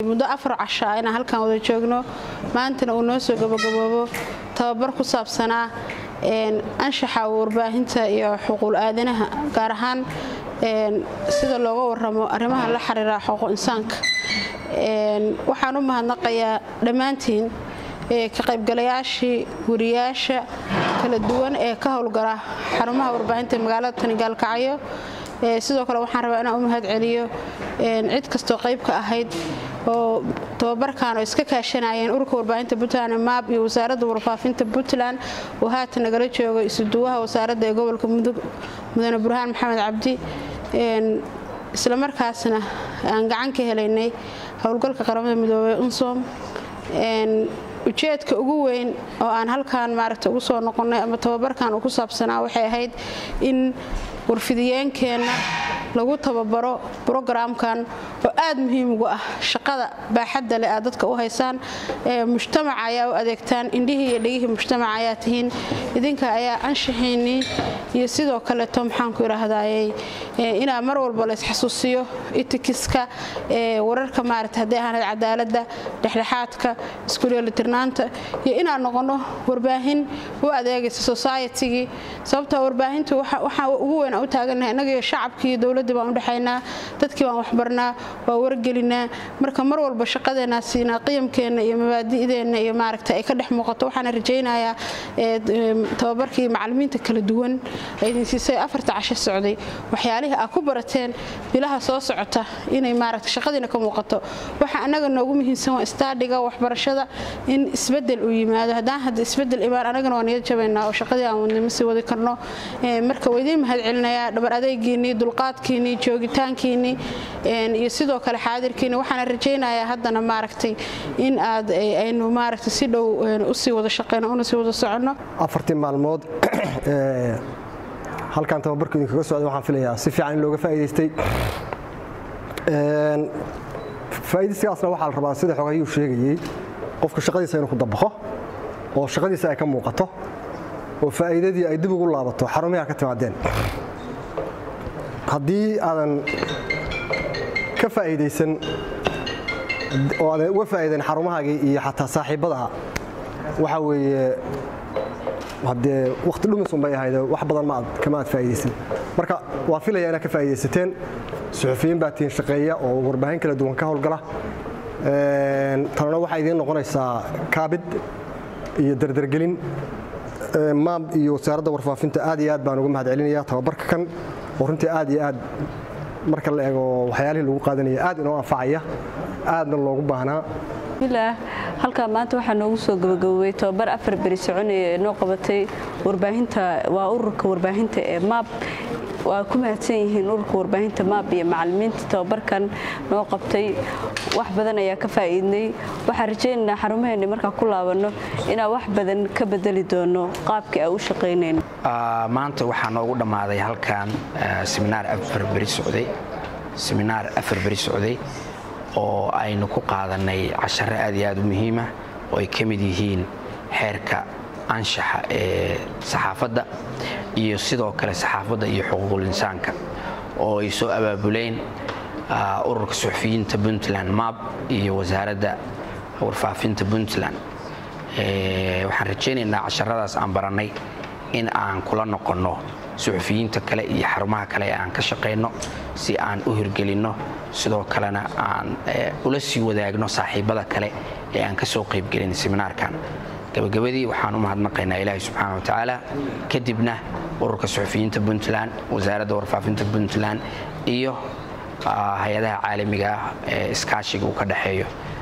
muddo afar casho ah inaan halkan wada joogno maantana uu noo soo gabagaboobo tababar ku saabsanaa anshaxa warbaahinta iyo xuquuq aadanaha gaar ahaan sida looga waramo arrimaha la xiriira xuquuq insaanka waxaan u mahadnaqayaa dhammaantiin ka qaybgalayaashii wariyaasha kala duwan ee ka howlgala xarumaha warbaahinta magaalada tani gaalkacyo sidoo kale waxaan rabaa inaan u mahad celiyo cid kastoo qayb ka ahayd oo tababarkan oo iska kaashanayeen ururka warbaahinta puntland maab iyo wasaaradda warfaafinta puntland oo haatan nagala joogo isuduwaha wasaaradda ee gobolka mudug mudane burhaan maxamed cabdi islamarkaasna aan gacan ka helaynay howlgalka qaramada midoobey unsom ujeedka ugu weyn oo aan halkan maaragta ugu soo noqonnay ama tababarkan uu ku saabsanaa waxay ahayd in warfidiyeenkeenna lagu tababaro brogramkan oo aad muhiim ugu ah shaqada baaxadda leh aad dadka u haysaan mujtamaca ayaa u adeegtaan indhihii iyo dhegihii mujtamaca ayaa tihiin idinka ayaa anshaxiinnii iyo sidoo kaleeto maxaanku idhaahdayey inaa mar walba la isxasuusiyo itikiska wararka maarata haddii ahaanayd cadaaladda dhexdhexaadka iskuleelitirnaanta iyo inaan noqonno warbaahin u adeegaysa societigii sababtoo warbaahintu waxaa ugu weyn aan u taagannahay innagiyo shacabkii dowladdii baan u dhexaynaa dadkii baan waxbarnaa waa wargelinaa marka mar walba shaqadeenaa siinaa qiyamkeenna iyo mabaadi'deenna iyo maaragta ay ka dhex muuqato waxaana rajaynayaa tababarkii macallimiinta kala duwan ay idin siisay afarta casho socday waxyaalihii aad ku barateen bilaha soo socota inay maaragta shaqadiina ka muuqato waxa annaga noogu muhiimsan waa istaadhiga waxbarashada in isbedel uu yimaado haddaan hadda isbedel imaan annagana waa niyad jabaynaa oo shaqadii aan wadnimo sii wadi karno marka waa idiin mahad celinayaa dhabar adeegiinnii dulqaadkiinnii joogitaankiinnii iyo sidoo kale xaadirkiinni waxaana rajaynayaa haddana maaragtay in aad aynu maaragtay si dhow usii wada shaqeyno una sii wada soconno afartii maalmood halkan tababarku idinkaga socday waxaan filayaa si fiican in looga faa'iidaystay faa'iidaysigaasna waxaa la rabaa sida xogayuu sheegayey qofka shaqadiisa inuu ku dabaqo oo shaqadiisa ay ka muuqato oo faa'iidadii ay dib ugu laabato xarumaha ka timaadeen haddii aadan ka faa'iidaysan oo aadan uga faa'iidayn xarumahaagii iyo xataa saaxiibbadaha waxaa weeye haddee wakhti dhumisun bay ahayd wax badan ma kama aad faa'iidaysan marka waa filaya inaad ka faa'iidaysateen suxufiyiin baa tihiin shaqeeya oo warbaahin kala duwan ka howlgala tanana waxay idiin noqonaysaa kaabid iyo dardargelin maab iyo wasaaradda warfaafinta aad iyo aad baan uga mahad celinaya tababarka kan oo runtii aad iyo aad marka la eego waxyaalihii lagu qaadanaya aad inoo anfacaya aadna loogu baahnaa bismillaah halkaa maanta waxaa noogu soo gabagabowey tababar afar beri soconaya ee noo qabatay warbaahinta waa ururka warbaahinta ee maab waa ku mahadsan yihiin ururka warbaahinta maab iyo macallimiinta tababarkan noo qabtay wax badan ayaa ka faa'iidnay waxaan rajaynaynaa xarumaheenni markaa ku laabanno inaan wax badan ka bedeli doono qaabkii aan u shaqaynayno maanta waxaa noogu dhammaaday halkan seminaar afar beri socday seminaar afar beri socday oo aynu ku qaadanay cashare aad iyo aad u muhiima oo ay ka mid yihiin xeerka anshaxa ee saxaafadda iyo sidoo kale saxaafadda iyo xuquuqul insaanka oo ay soo abaabuleen ururka suxufiyiinta puntland mab iyo wasaaradda warfaafinta puntland waxaan rajaynaynaa casharadaas aan barannay in aan kula noqonno suxufiyiinta kale iyo xarumaha kale ee aan ka shaqayno si aan u hirgelinno sidoo kalena aan ula sii wadaagno saaxiibbada kale ee aan ka soo qaybgelin seminaarkan gabagabadii waxaan u mahadnaqaynaa ilaahi subxaana watacaala kadibna ururka suxufiyiinta puntland wasaaradda warfaafinta puntland iyo hay-adaha caalamiga ah ee iskaashiga uu ka dhexeeyo